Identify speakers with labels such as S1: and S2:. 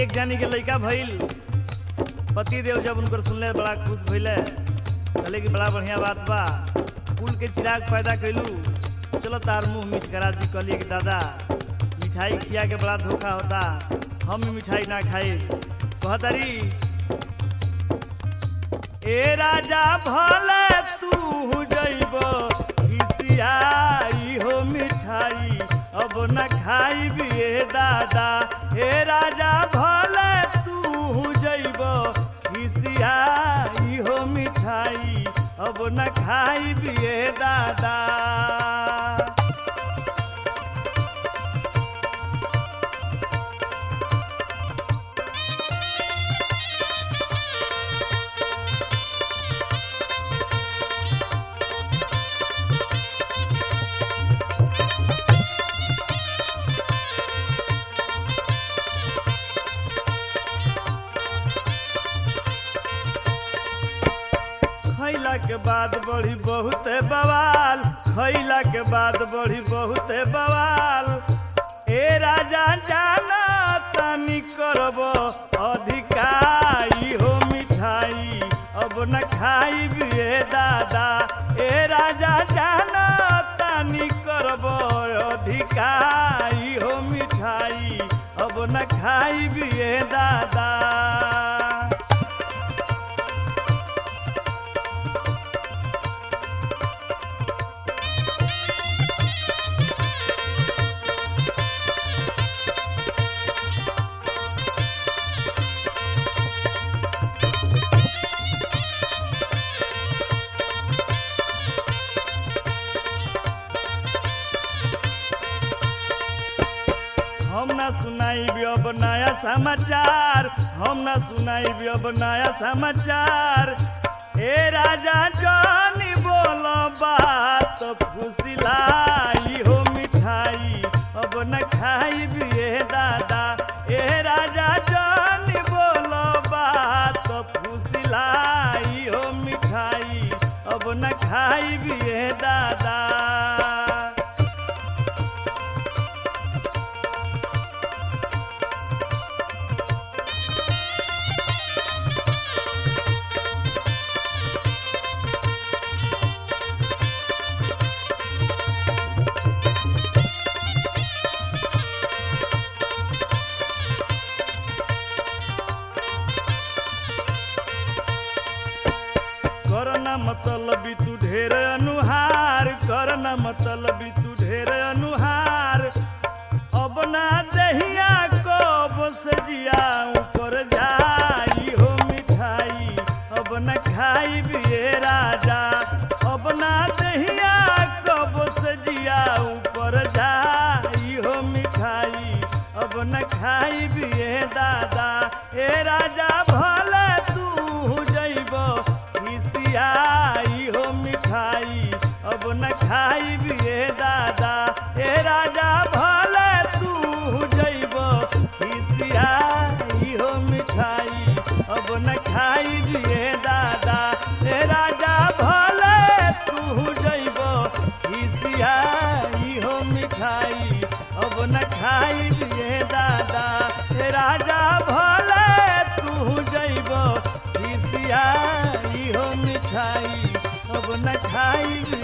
S1: एक जानी के लड़का भइल पति देव जब उनकर सुनले बड़ा खुश भइले कहले कि बड़ा बढ़िया बात बा कुल के चिराग पैदा कैलू चलो तार मुंह मीठ करा दी कहलिए कि दादा मिठाई खिया के बड़ा धोखा होता हम मिठाई ना खाई कहतारी ए राजा भले तू जइब खिसियाई हो मिठाई अब न खाई बिए दादा हे राजा भले तू जइब खिसियाई हो मिठाई अब न खाई बिए दादा खैला के बाद बढ़ी बहुत बवाल खैला के बाद बढ़ी बहुत बवाल ए राजा जाना तनी करब अधिकाई हो मिठाई अब न खाई बिए दादा ए राजा जाना तनी करब अधिकाई हो मिठाई अब न खाई बिए दादा हम ना सुनाई अब नया समाचार हम ना सुनाई अब नया समाचार ए राजा जानी बोलो बात फुसिलाई हो मिठाई अब न खाई बिए दादा ए राजा जानी बोलो बात फुसिलाई हो मिठाई अब न खाई बिए दादा करना मतलब तू ढेर अनुहार करना मतलब तू ढेर अनुहार अब ना दहिया कब से जिया ऊपर जाई हो मिठाई अब न खाई बिए राजा अब ना दहिया कब से जिया ऊपर जाई हो मिठाई अब न खाई बिए दादा ए राजा भले तू जइब खिसियाई हो मिठाई अब न खाई बिए दादा ए राजा भले तू जइब खिसियाई हो मिठाई अब न खाई बिए दादा ए राजा भले तू जइब खिसियाई हो मिठाई अब न खाई बिए दादा ए राजा भले तू जइब खिसियाई हो मिठाई अब न खाई